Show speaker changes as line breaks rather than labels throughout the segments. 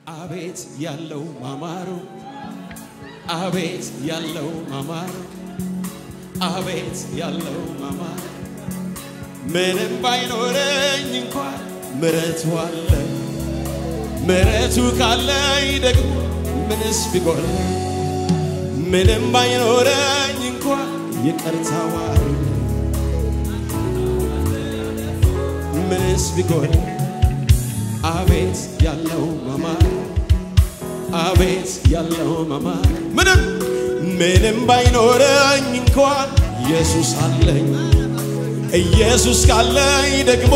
አቤት ያለው ማማሩ አቤት ያለው ማማሩ አቤት ያለው ማማሩ ምንም ባይኖረኝ እንኳን ምረቱ አለ ምረቱ ካለኝ ደግሞ ምንስ ቢጎል ምንም ባይኖረኝ እንኳን ይቅርታው አለ ምንስ ቢጎል አቤት ያለው መማር አቤት ያለው መማር ምንም ምንም ባይኖረኝ እንኳን ኢየሱስ አለኝ ኢየሱስ ካለኝ ደግሞ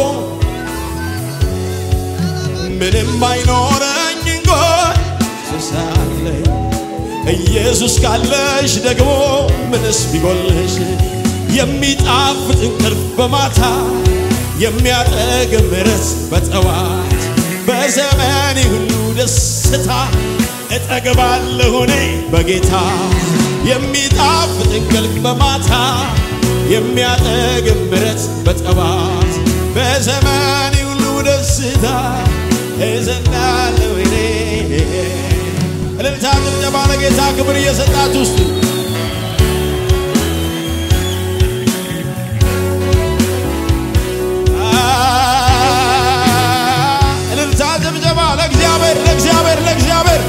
ምንም ባይኖረኝ እንኳን ኢየሱስ አለኝ ኢየሱስ ካለሽ ደግሞ ምንስ ቢጎልሽ የሚጣፍጥ እንቅልፍ በማታ የሚያጠግብ ምሕረት በጠዋት በዘመኔ ሁሉ ደስታ እጠግባለሁ እኔ በጌታ የሚጣፍጥ እንቅልፍ በማታ የሚያጠግብ ምሕረት በጠዋት በዘመኔ ሁሉ ደስታ እዘናለሁ እኔ እልልታ ጭብጨባ ለጌታ ክብር እየሰጣችሁ ውስጥ እልልታ ጭብጨባ ለእግዚአብሔር ለእግዚአብሔር ለእግዚአብሔር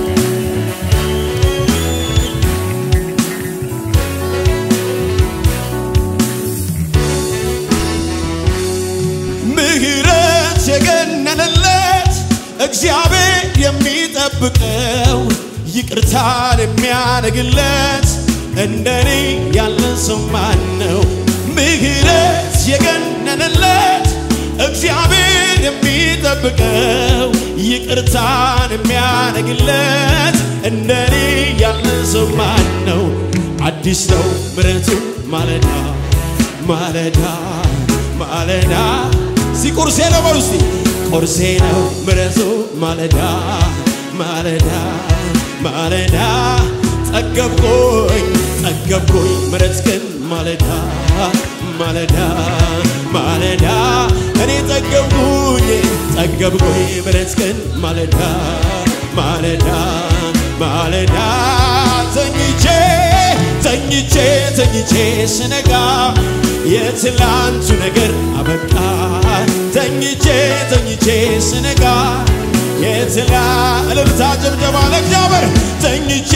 ምህረት የገነነለት እግዚአብሔር የሚጠብቀው ይቅርታን የሚያደርግለት እንደኔ ያለ ሰው ማን ነው? ምህረት የገነነለት እግዚአብሔር የሚጠብቀው ይቅርታን የሚያደርግለት እንደኔ ያለ ሰው ማን ነው? አዲስ ነው ምሕረቱ ማለዳ ማለዳ ማለዳ ሲ ቁርሴ ነው በሉ እስቲ ቁርሴ ነው ምሕረቱ ማለዳ ማለዳ ማለዳ ጠገብኩኝ ጠገብኩኝ ምሕረት ግን ማለዳ ማለዳ ማለዳ እኔ ጠገብኩኝ ጠገብኩኝ ምሕረት ግን ማለዳ ማለዳ ማለዳ ተኝቼ ተኝቼ ተኝቼ ስነጋ የትላንቱ ነገር አበቃ ተኝቼ ተኝቼ ስነጋ የትላ እልልታ ጭብጨባ ለእግዚአብሔር ተኝቼ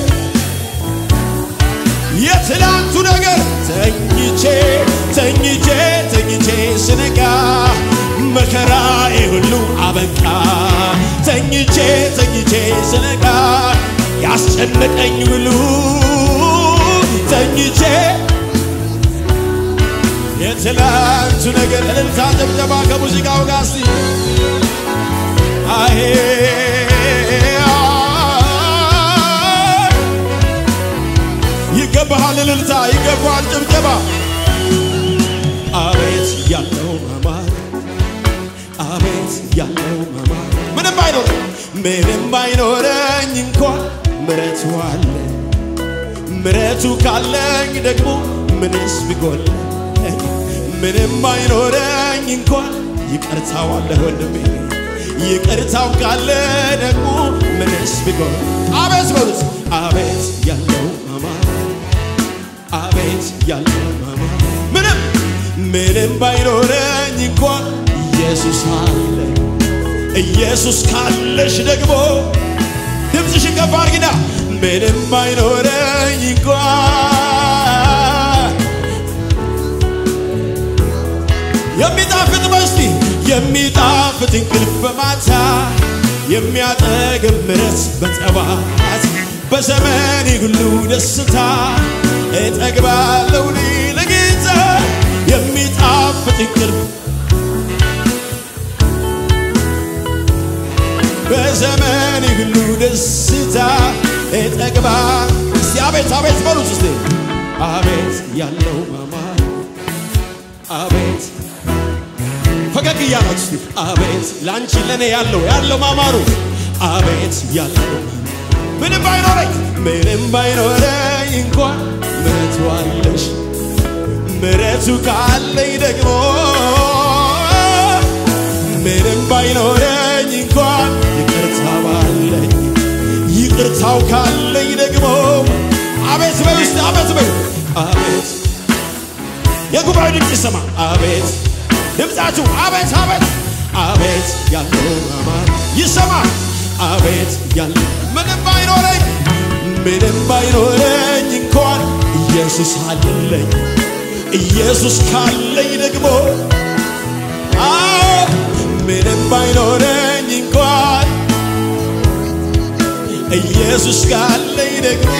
የትላንቱ ነገር ተኝቼ ተኝቼ ተኝቼ ስነጋ መከራዬ ሁሉ አበቃ ተኝቼ ተኝቼ ስነጋ ያስጨነቀኝ ሁሉ ተኝቼ የትላንቱ ነገር እልልታ ጭብጨባ ከሙዚቃው ጋር እስቲ አሄ ይገባሃል እልልታ ይገባሃል ጭብጨባ አቤት ያለው መማር አቤት ያለው መማር ምንም ባይኖር ምንም ባይኖረኝ እንኳን ምረቱ አለ ምረቱ ካለኝ ደግሞ ምንስ ቢጎለኝ ምንም ባይኖረኝ እንኳን ይቅርታው አለ ወንድሜ ይቅርታው ካለ ደግሞ ምንስ ቢጎል አቤት በሉት አቤት ያለው መማር አቤት ያለው መማር ምንም ምንም ባይኖረኝ እንኳን ኢየሱስ አለ ኢየሱስ ካለሽ ደግሞ ድምፅሽን ከፍ አድርጊና ምንም ባይኖረኝ እንኳን የሚጣፍጥ መስቲ የሚጣፍጥ እንቅልፍ በማታ የሚያጠግብ ምሕረት በጠዋት በዘመኔ ሁሉ ደስታ እጠግባለሁ እኔ ለጌታ የሚጣፍጥ እንቅልፍ በዘመኔ ሁሉ ደስታ እጠግባ እስቲ አቤት አቤት በሉት እስቲ አቤት ያለው መማር አቤት ፈገግ እያላችሁ እስቲ አቤት ላንቺ ለኔ ያለው ያለው ማማሩ አቤት ያለው ምንም ባይኖረኝ ምንም ባይኖረኝ እንኳን ምሕረቱ አለሽ ምሕረቱ ካለኝ ደግሞ ምንም ባይኖረኝ እንኳን ይቅርታ ባለ ይቅርታው ካለኝ ደግሞ አቤት በይ ውስጥ አቤት በይ አቤት የጉባኤ ድምፅ ይሰማ አቤት ድምፃችሁ አቤት አቤት አቤት ያለው አማን ይሰማ አቤት ያለው ምንም ባይኖረኝ ምንም ባይኖረኝ እንኳን ኢየሱስ አለኝ ኢየሱስ ካለኝ ደግሞ አዎ ምንም ባይኖረኝ እንኳን ኢየሱስ ካለኝ ደግሞ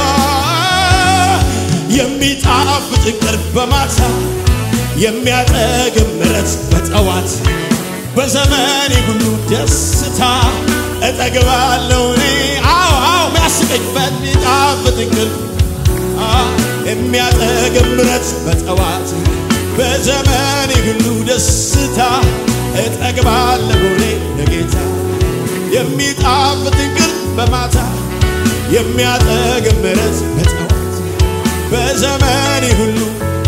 የሚጣፍጥ እንቅልፍ በማታ የሚያጠግብ ምሕረት በጠዋት በዘመኔ ሁሉ ደስታ እጠግባለሁ እኔ አዎ አዎ የሚያስቀኝ በሚጣፍጥ እንቅልፍ የሚያጠግብ ምሕረት በጠዋት በዘመኔ ሁሉ ደስታ እጠግባለሁ እኔ ለጌታ የሚጣፍጥ እንቅልፍ በማታ የሚያጠግብ ምሕረት በጠዋት በዘመኔ ሁሉ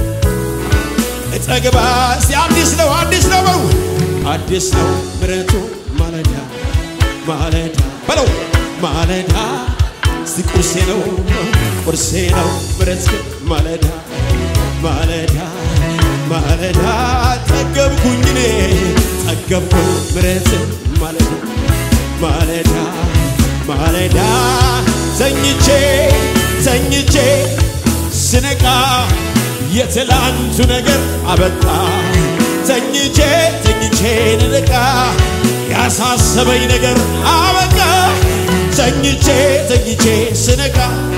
እጠግባ እስቲ አዲስ ነው አዲስ ነው በው አዲስ ነው ምሕረቱ ማለዳ ማለዳ በለው ማለዳ እስቲ ቁርሴ ነው ቁርሴ ነው ምሕረት ግን ማለዳ ማለዳ ማለዳ ጠገብኩኝ እኔ ጠገብኩኝ ምሕረት ማለዳ ማለዳ ማለዳ ተኝቼ ተኝቼ ስነቃ የትላንቱ ነገር አበቃ ተኝቼ ተኝቼ ንነቃ ያሳሰበኝ ነገር አበቃ ተኝቼ ተኝቼ ስነቃ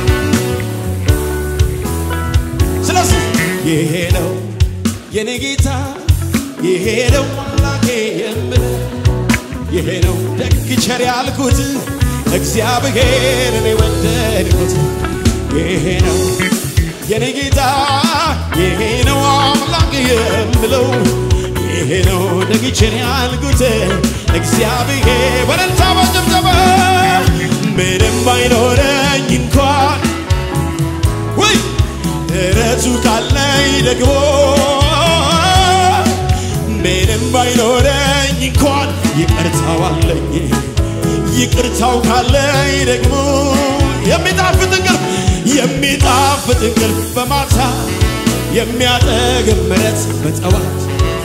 ስለዚህ ይሄ ነው የኔ ጌታ ይሄ ነው አምላኬ የምል ይሄ ነው ደግ ቸር ያልኩት እግዚአብሔርን የወደድኩት ይሄ ነው የኔ ጌታ ይሄ ነው አምላክ የምለው ይሄ ነው ደግ ቸር ያልኩት እግዚአብሔር በደልታ በጭብጨባ ምንም ባይኖረኝ እንኳን ወይ እረቱ ካለኝ ደግሞ ምንም ባይኖረኝ እንኳን ይቅርታው አለኝ ይቅርታው ካለኝ ደግሞ የሚጣፍጥ እንቅልፍ የሚጣፍጥ እንቅልፍ በማታ የሚያጠግብ ምሕረት በጠዋት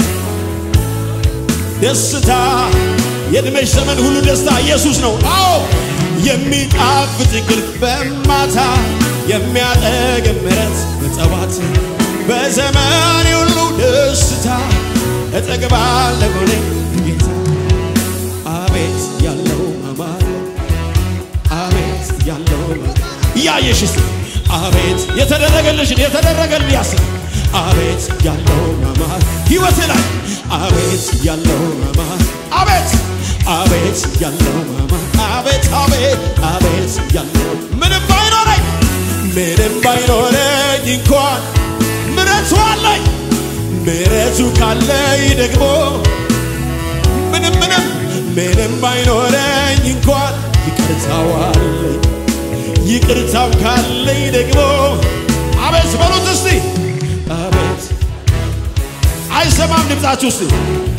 ደስታ የዕድሜሽ ዘመን ሁሉ ደስታ ኢየሱስ ነው። አዎ የሚጣፍጥ እንቅልፍ በማታ የሚያጠግብ ምሕረት በጠዋት በዘመኔ ሁሉ ደስታ እጠግባለሁ እኔ ጌታ አቤት ያለው አማረ አቤት ያለው እያየሽ እስቲ አቤት የተደረገልሽን የተደረገልኝ ያስብ አቤት ያለው አማር ሕይወት ላይ አቤት ያለው አማር አቤት አቤት ያለው አማር አቤት አቤት አቤት ያለው ምንም ባይኖረኝ ምንም ባይኖረኝ እንኳን ምሕረቱ አለኝ ምሕረቱ ካለኝ ደግሞ ምንም ምንም ምንም ባይኖረኝ እንኳን ይቅርታው አለኝ ይቅርታው ካለኝ ደግሞ አቤት በሉት እስቲ አቤት አይሰማም ድምፃችሁ እስቲ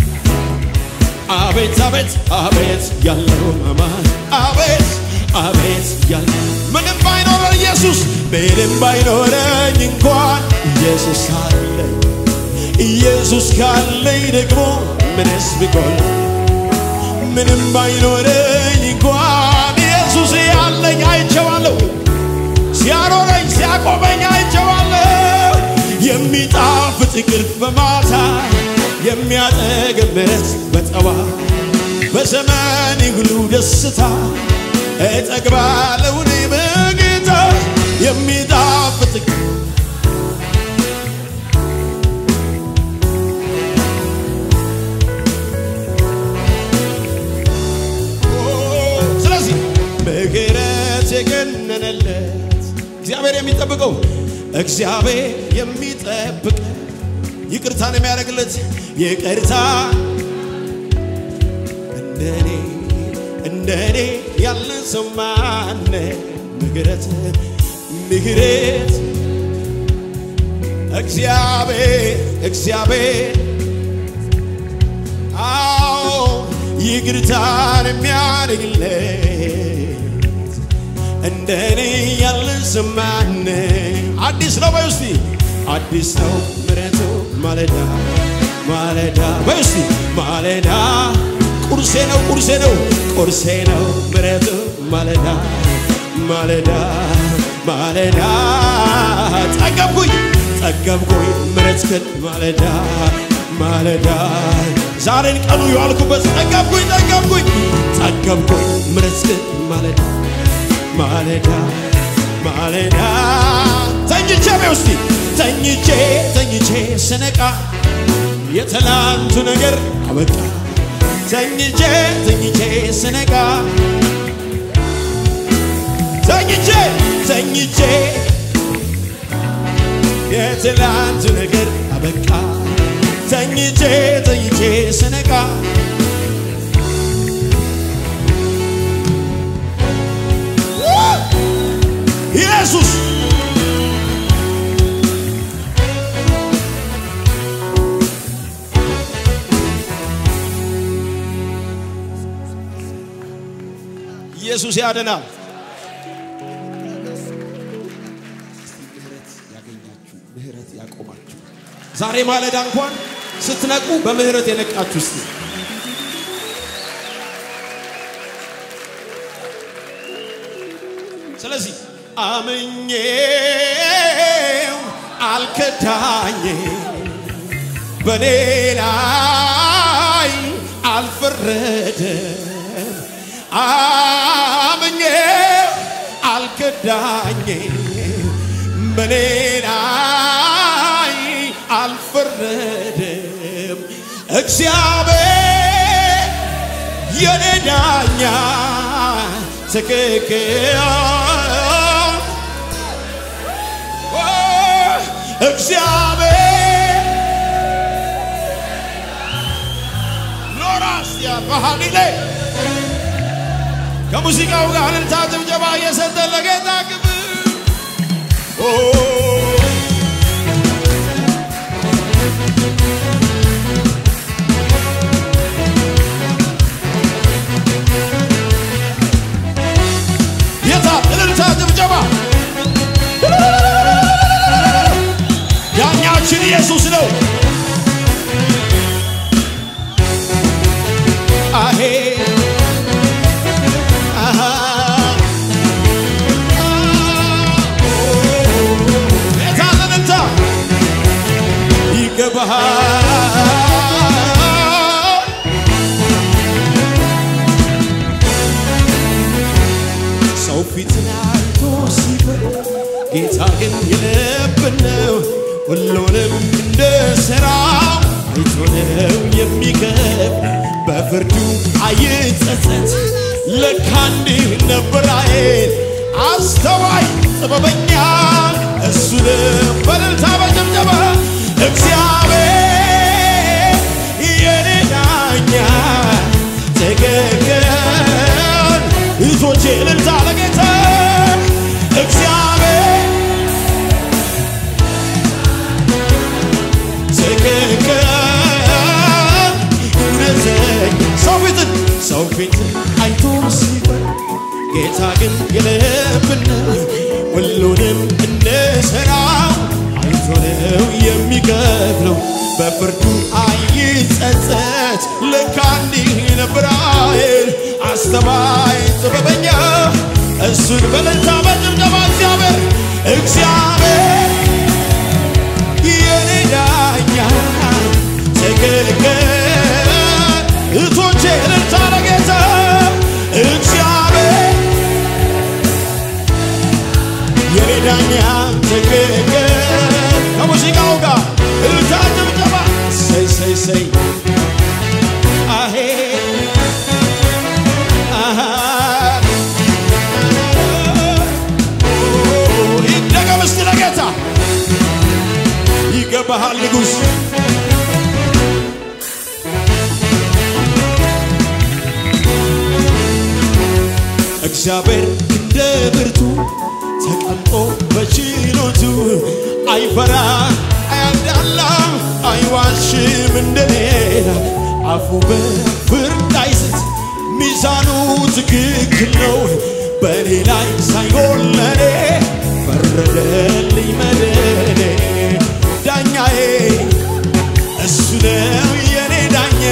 አቤት አቤት አቤት ያለው አማን አቤት አቤት ያለው ምንም ባይኖረን ኢየሱስ ምንም ባይኖረኝ እንኳን ኢየሱስ አለኝ ኢየሱስ ካለኝ ደግሞ ምንስ ቢጎል ምንም ባይኖረኝ እንኳን ኢየሱስ ያለኝ አይቼዋለሁ ሲያኖረኝ ሲያቆመኝ አይቼዋለሁ የሚጣፍጥ እንቅልፍ በማታ የሚያጠግብ ምሕረት በጠዋት በዘመኔ ሁሉ ደስታ እጠግባለሁ እኔ በጌታ የሚጣፍጥ ስለዚህ ምሕረት የገነነለት እግዚአብሔር የሚጠብቀው እግዚአብሔር የሚጠብቅ ይቅርታን የሚያደርግለት ይቅርታ እንደኔ እንደኔ ያለ ሰው ማነ ምሕረት ምሕረት እግዚአብሔር እግዚአብሔር አዎ ይቅርታን የሚያደርግለት እንደኔ ያለ ዘማን አዲስ ነው በይ እስቲ አዲስ ነው ምሕረቱ ማለዳ ማለዳ በይ እስቲ ማለዳ ቁርሴ ነው ቁርሴ ነው ቁርሴ ነው ምሕረቱ ማለዳ ማለዳ ማለዳ ጠገብኩኝ ጠገብኩኝ ምሕረትህን ማለዳ ማለዳ ዛሬን ቀኑ የዋልኩበት ጠገብኩኝ ጠገብኩኝ ጠገብኩኝ ምሕረትህን ማለዳ ማለዳ ማለዳ ተኝቼ በይ እስቲ ተኝቼ ተኝቼ ስነቃ የትላንቱ ነገር አበቃ ተኝቼ ተኝቼ ስነቃ ተኝቼ ተኝቼ የትላንቱ ነገር አበቃ ተኝቼ ተኝቼ ስነቃ ኢየሱስ ኢየሱስ ያድናል። ምህረት ያገኛችሁ፣ ምህረት ያቆማችሁ ዛሬ ማለዳ እንኳን ስትነቁ በምህረት የነቃችሁ እስቲ ስለዚህ አምኜው አልከዳኝ በኔ ላይ አልፈረደም አምኜው አልከዳኝ በኔ ላይ አልፈረደም እግዚአብሔር የኔ ዳኛ ትክክል እግዚአብሔር ሎራስ ያባሃሊሌ ከሙዚቃው ጋር እልልታ ጭብጨባ እየሰጠ ለጌታ ክብር ኦ የታ እልልታ ጭብጨባ ዳኛችን ኢየሱስ ነው። አሄ አሃ የታ እልልታ ይገባሃል ሰው ፊትን አይቶ ሲፈር ጌታ ግን የልብን ነው። ሁሉንም እንደ ሥራው አይቶ ነው የሚከብ በፍርዱ አይጸጸት። ለካ እንዲህ ነበር አይል አስተዋይ ጥበበኛ እሱ ነው። በእልልታ በጭብጨባ እግዚአብሔር የኔ ዳኛ ትክክል እህቶቼ እልልታ ለጌታ እግዚአብሔር ትክክል እውነተኛ ሰው ፊትን ሰው ፊትን አይቶ ሲፈር ጌታ ግን የልብን ሁሉንም እንደ ሥራው አይቶ ነው የሚከፍለው በፍርዱ አይጸጸት ለካ እንዲህ ነበር አይል አስተዋይ ጥበበኛ እሱን በእልልታ በጭብጨባ እግዚአብሔር እግዚአብሔር የኔ ዳኛ ትክክል እህቶቼ እልልታ ለጌታ እግዚአብሔር የኔ ዳኛ ትክክል ከሙዚቃው ጋር እልልታ ጭብጨባ ሰይ ሰይ ሰይ አሄ አሃ ይደገም እስቲ ለጌታ ይገባሃል ንጉሥ እግዚአብሔር እንደ ብርቱ ተቀምጦ በችሎቱ አይፈራ አያዳላ አይዋሽም እንደሌላ አፉ በፍርድ አይስት ሚዛኑ ትክክል ነው በእኔ ላይ ሳይሆን ለኔ ፈረደልኝ መድኔ ዳኛዬ እሱ ነው የኔ ዳኛ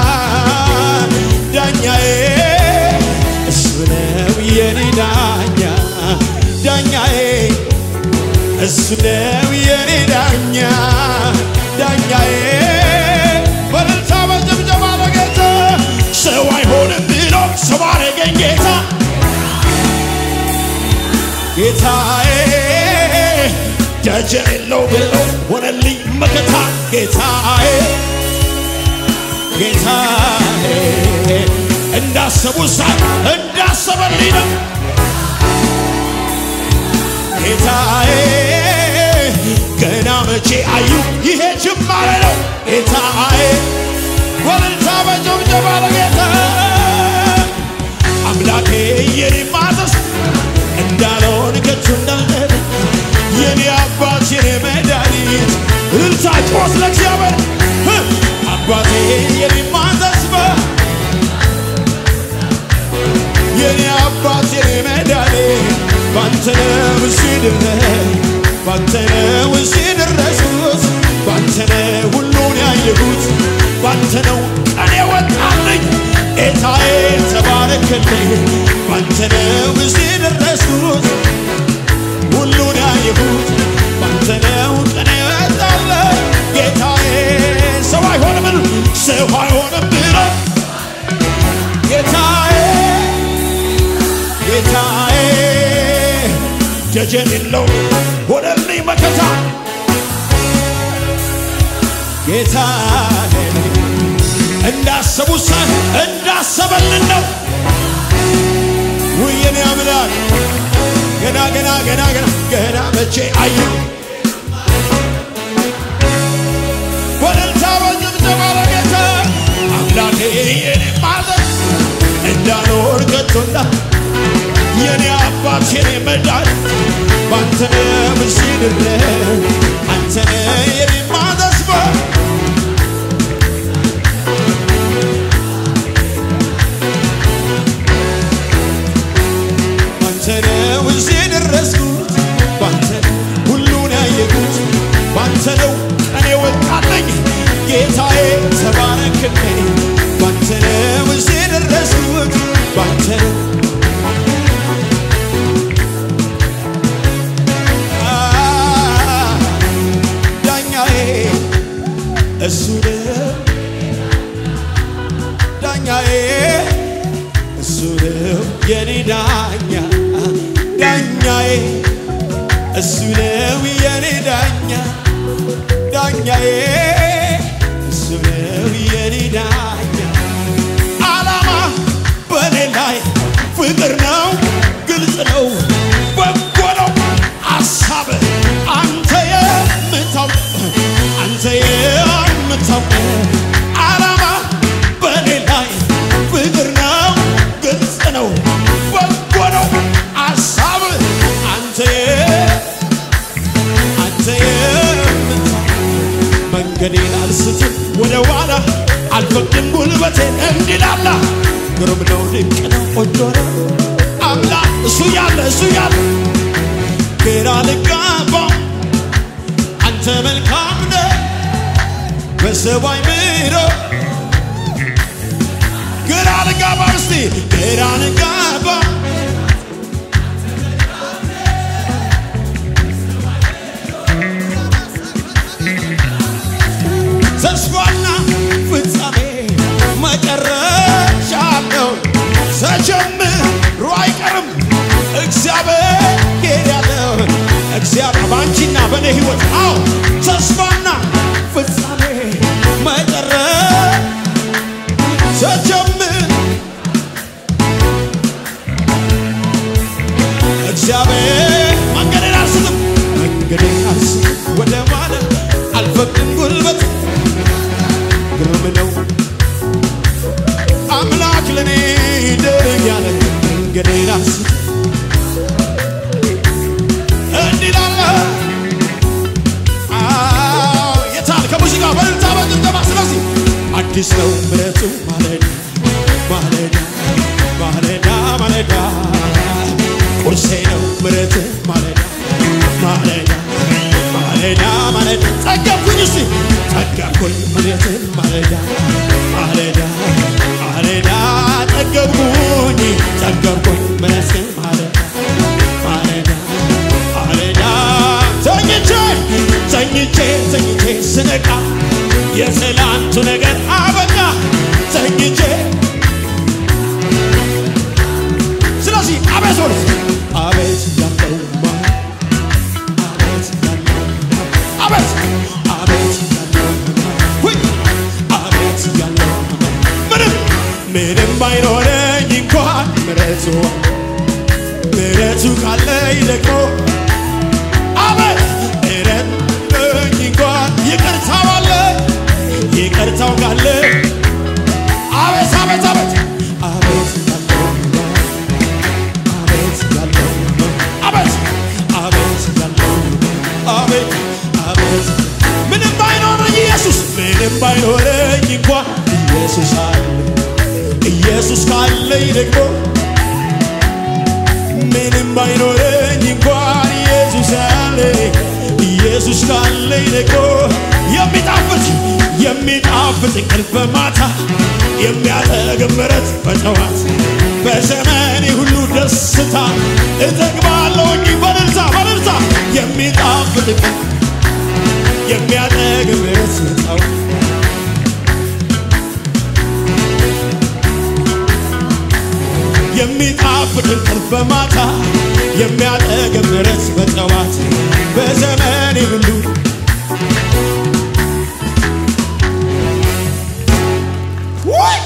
ዳኛዬ እሱ ነው የኔ ዳኛ ዳኛዬ እሱ ነው የኔ ዳኛ ዳኛዬ በልልታ በጭብጨባ ለጌታ ሰው አይሆንም ብሎ ሰው አረገኝ ጌታ ጌታዬ ደጀን የለው ብሎ ሆነልኝ መከታ ጌታዬ ጌታዬ እንዳሰቡ ሳይ እንዳሰበልኝ ነው ጌታዬ ገና መቼ አዩ ይሄ ጅማሬ ነው ጌታዬ ወልልታ በጭብጨባ ለጌታ አምላኬ የኔ ማዘዝ እንዳልሆን ከቶ እንዳልቀር የኔ አባት የኔ መድኃኒት እልልታ ጮስ ለእግዚአብሔር ህ! አባቴ የኔ ማዘዝ የኔ አባት የኔ መድኃኒት ባንተ ነው እሺ ድረስ ባንተ ነው እሺ ደረስኩት ባንተ ነው ሁሉን ያየሁት ባንተ ነው ቀኔ ወጣልኝ ጌታዬ ተባረክልኝ ባንተ ነው እሺ ደረስኩት ሁሉን ያየሁት ባንተ ነው ቀኔ ወጣልኝ ጌታዬ ሰው አይሆንም ሰው አይሆንም ብሎ ጌታዬ ጌታዬ ደጀን የለው ሆነልኝ መከታ ጌታዬ እንዳሰቡ ሳይ እንዳሰበልን ነው ውየኔ አምላክ ገና ገና ገና ገና ገና መቼ አዩ በእልልታ በጭብጨባ ለጌታ አምላኬ የኔ ማዘዝ እንዳልሆን ከቶ እንዳ የኔ አባት የኔ መዳን ባንተ ምስድረ አንተ የኔ ማተስፋ ባንተ ነው እዚህ ደረስኩት ባንተ ሁሉን ያየሁት ባንተ ነው ቀኔ ወጣለኝ ጌታዬ ተባረክልኝ ባንተ ነው እዚህ ደረስኩት ባንተ ነው ዳኛዬ እሱ ነው ዳኛዬ እሱ ነው የኔ ዳኛ ዳኛዬ እሱ ነው የኔ ዳኛ ዳኛዬ እሱ ነው የኔ ዳኛ ዓላማ በኔ ላይ ፍቅር ነው ግልጽ ነው በጎ ነው አሳብ አንተ የምታውቅ አንተ የምታውቅ ዓላማ በኔ ላይ ፍቅር ነው ግልጽ ነው በጎ ነው አሳብ አንተ የ- አንተ የምታውቅ መንገዴን አልስትም ወደ ኋላ አልፈቅድም ጉልበቴን እንዲላላ ግሩም ነው ድንቅ ነው ቆንጆ ነው አምላክ እሱ ያለ እሱ ያለ ግራ ልጋባው አንተ መልካም ነህ በሰው አይምሮ ግራ ልጋባ እስቲ ግራ ልጋባ ተስፋና ፍጻሜ መጨረሻ ነው። ተጀምሮ አይቀርም እግዚአብሔር ያለው እግዚአብሔር በአንቺና በእኔ ሕይወት አዎ ተስፋና ፍጻሜ መጨረሻ ተጀምር እግዚአብሔር መንገዴን አልስትም መንገዴን አልስትም ወደ ማለት አልፈቅድም ጉልበት ግሩም ነው አምላክ ለኔ ደግ ያለ መንገዴን አልስትም እንዲህ ላለ አዎ፣ የታል ከሙዚቃ በልልታ በጭብጨባ ስለዚህ አዲስ ነው ምሕረቱ ማለዳ ማለዳ ማለዳ ማለዳ ቁርሴ ነው ምረት ማለዳ ማለዳ ማለዳ ማለዳ ጠገብኩኝ እስቲ ጠገብኩኝ ምረት ማለዳ ማለዳ ማለዳ ጠገብኩኝ ጠገብኩኝ ምረት ማለዳ ማለዳ ማለዳ ተኝቼ ተኝቼ ተኝቼ ስነቃ የትላንቱ ነገር አበቃ ተኝቼ ስለዚህ አቤት ወደ አቤት ያለውማ አቤት ያለውማ አቤት አቤት ያለውማ ሁይ አቤት ያለውማ ምንም ምንም ባይኖረኝ እንኳን ምረቱ ምረቱ ካለኝ ደግሞ አቤት ምረት ነኝ እንኳን ይቅርታው አለ ይቅርታው ካለ አቤት አቤት አቤት አቤት ያለውማ አቤት ያለውማ አቤት አቤት ያለውማ አቤት አቤት ምንም ባይኖረኝ ኢየሱስ ምንም ባይኖረኝ እንኳን ኢየሱስ አለ ኢየሱስ ካለኝ ደግሞ ምንም ባይኖረኝ እንኳን ኢየሱስ አለ ኢየሱስ ካለኝ ደግሞ የሚጣፍጥ የሚጣፍጥ እንቅልፍ በማታ የሚያጠግብ ምሕረት በጠዋት በዘመኔ ሁሉ ደስታ እጠግባለሁኝ በልልታ በልልታ የሚጣፍጥ እንቅልፍ የሚያጠግብ ምሕረት በጠዋት የሚጣፍጥ እንቅልፍ በማታ የሚያጠግብ ምሕረት በጠዋት በዘመኔ ሁሉ ወይ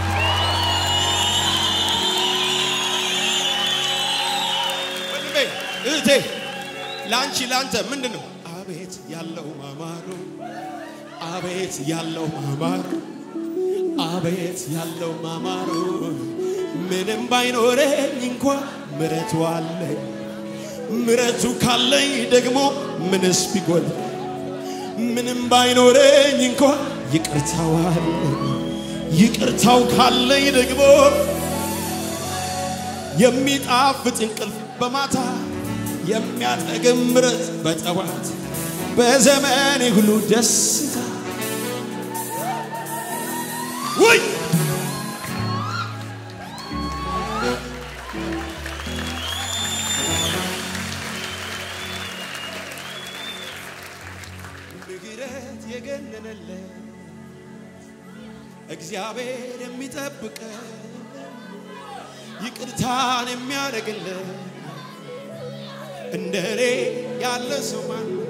ወንድሜ እህቴ ለአንቺ ለአንተ ምንድን ነው አቤት ያለው ማማሩ አቤት ያለው ማማሩ አቤት ያለው ማማሩ ምንም ባይኖረኝ እንኳ ምረቱ አለኝ ምረቱ ካለኝ ደግሞ ምንስ ቢጎል ምንም ባይኖረኝ እንኳ ይቅርታው አለኝ ይቅርታው ካለኝ ደግሞ የሚጣፍጥ እንቅልፍ በማታ የሚያጠግብ ምረት በጠዋት በዘመኔ ሁሉ ደስታ ውይ ምሕረት የገነነለት እግዚአብሔር የሚጠብቀ ይቅርታን የሚያደርግለት እንደ እኔ ያለ ሰው ማን ነው?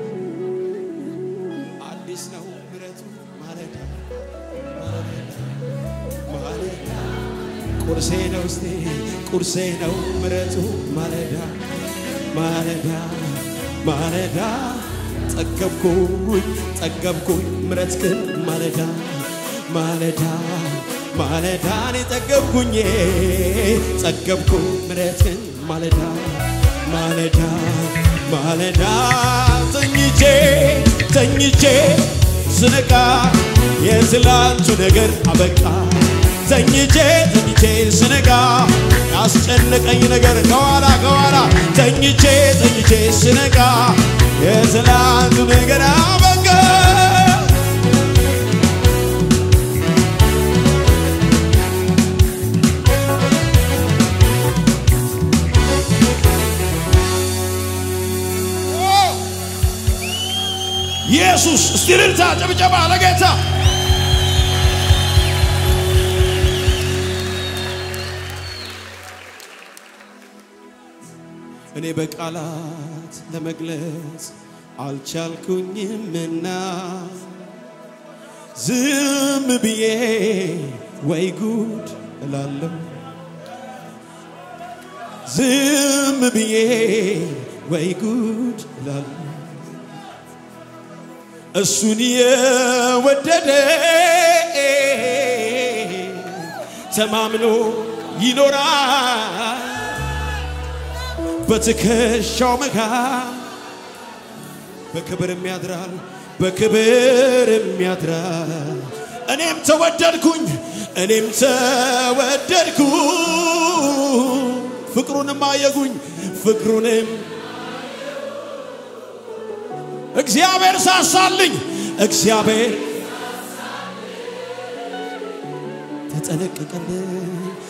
አዲስ ነው ምሕረቱ ማለዳ ማለዳ ማለዳ ቁርሴ ነው እስቴ ቁርሴ ነው ምሕረቱ ማለዳ ማለዳ ማለዳ ጠገብኩኝ ጠገብኩኝ ምሕረት ግን ማለዳ ማለዳ ማለዳ እኔ ጠገብኩኝ ጠገብኩኝ ምሕረት ግን ማለዳ ማለዳ ማለዳ ተኝቼ ተኝቼ ስነቃ የትላንቱ ነገር አበቃ ተኝቼ ተኝቼ ስነቃ ያስጨነቀኝ ነገር ከኋላ ከኋላ ተኝቼ ተኝቼ ስነቃ የትላንቱ ነገር አበቃ ኢየሱስ እስቲ እልልታ ጭብጨባ ለጌታ እኔ በቃላት ለመግለጽ አልቻልኩኝምና ዝም ብዬ ወይ ጉድ እላለሁ ዝም ብዬ ወይ ጉድ እላለሁ እሱን የወደደ ተማምኖ ይኖራል በትከሻው መካል በክብርም ያድራል በክብርም ያድራል እኔም ተወደድኩኝ እኔም ተወደድኩ ፍቅሩንም አየጉኝ ፍቅሩንም እግዚአብሔር ሳሳልኝ እግዚአብሔር ተጠነቀቀልኝ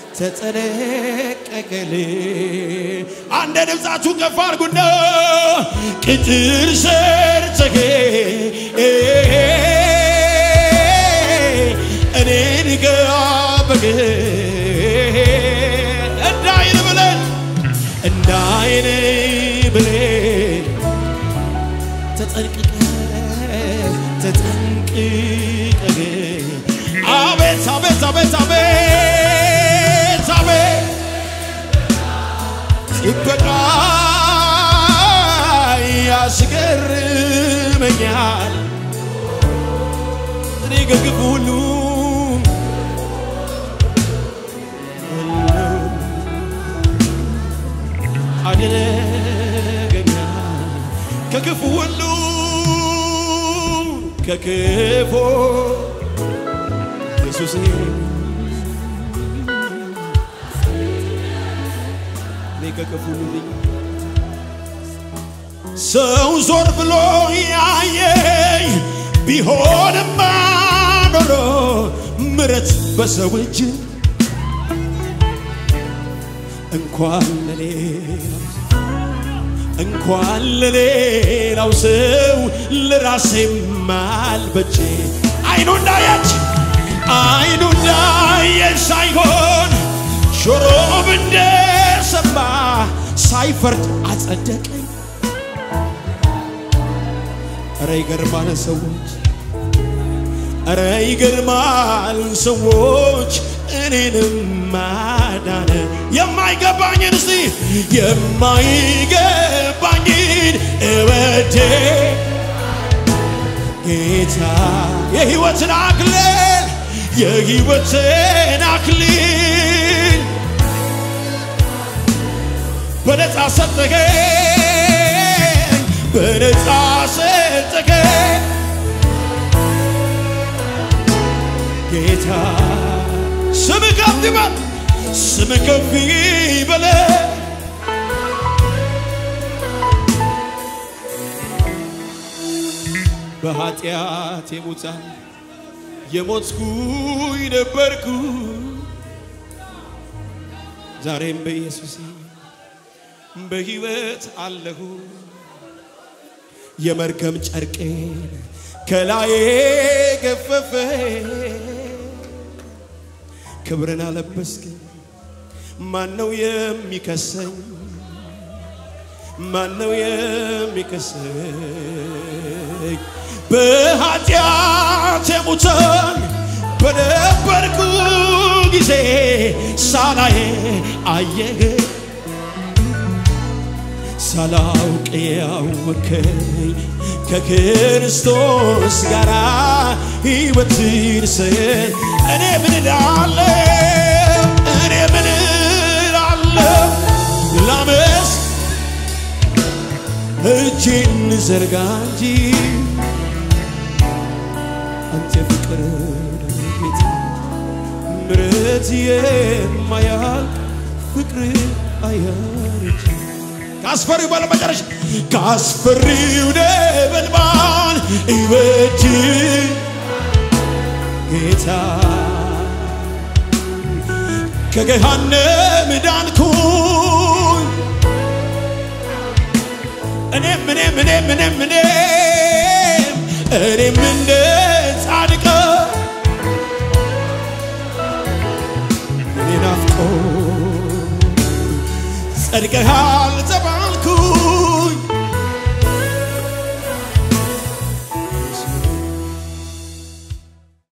ተጠነቀቀልኝ። አንድ ድምፃችሁ ከፍ አድርጉና ቅጥር ሰርተህ እኔን ጋበግ እንዳይን ብለን እንዳይን ብለን ተጠንቅቀ ተጠንቅቀ አቤት አቤት አቤት አቤት አቤት ጥበቃ ያስገርመኛል እኔ ከክፉ ሁሉ አደረገኛል ከክፉ ሁሉ ከክፉ ኢየሱስ እኔ ከክፉ ሁሉ ልኝ ሰው ዞር ብሎ ያየኝ ቢሆንማ ኖሮ ምረት በሰው እጅ እንኳን ለሌላው እንኳን ለሌላው ሰው ለራሴም አልበቼ አይኑ እንዳያች አይኑ እንዳየች ሳይሆን ጆሮም እንደሰማ ሳይፈርድ አጸደቀኝ። ኧረ ይገርማል ሰዎች፣ ኧረ ይገርማል ሰዎች እኔንም ማዳነ የማይገባኝን እስቲ የማይገባኝን እወዴ ጌታ የሕይወትን አክሊል የሕይወትን አክሊል በነፃ ሰጠኸኝ በነፃ ሰጠኸኝ ጌታ ስም ከፍ ይበል ስም ከፍ ይበል በኃጢአት የሙታን የሞትኩኝ ነበርኩ ዛሬም በኢየሱስ በሕይወት አለሁ የመርገም ጨርቄን ከላዬ ገፈፈ ክብርን አለበስክ ማነው የሚከሰኝ ማነው የሚከሰኝ በኃጢአት የሙታን በነበርኩ ጊዜ ሳላዬ አየህ ሳላውቅ ያወከኝ ከክርስቶስ ጋር ሕይወትን ስል እኔ ምን እላለሁ እኔ ምን እላለሁ ላመስ እጄን ዘርጋ እንጂ አንተ ፍቅር ጌታ ምረት የማያልቅ ፍቅር አያረጅ ካስፈሪው ባለ መጨረሻ ካስፈሪው ነበልባል ሕይወት ጌታ ከገሃነም ዳንኩኝ እኔም እኔም እኔም እኔም እኔም እኔም እንደ ጻድቅ እኔ ናፍቆ ጸድቀሃል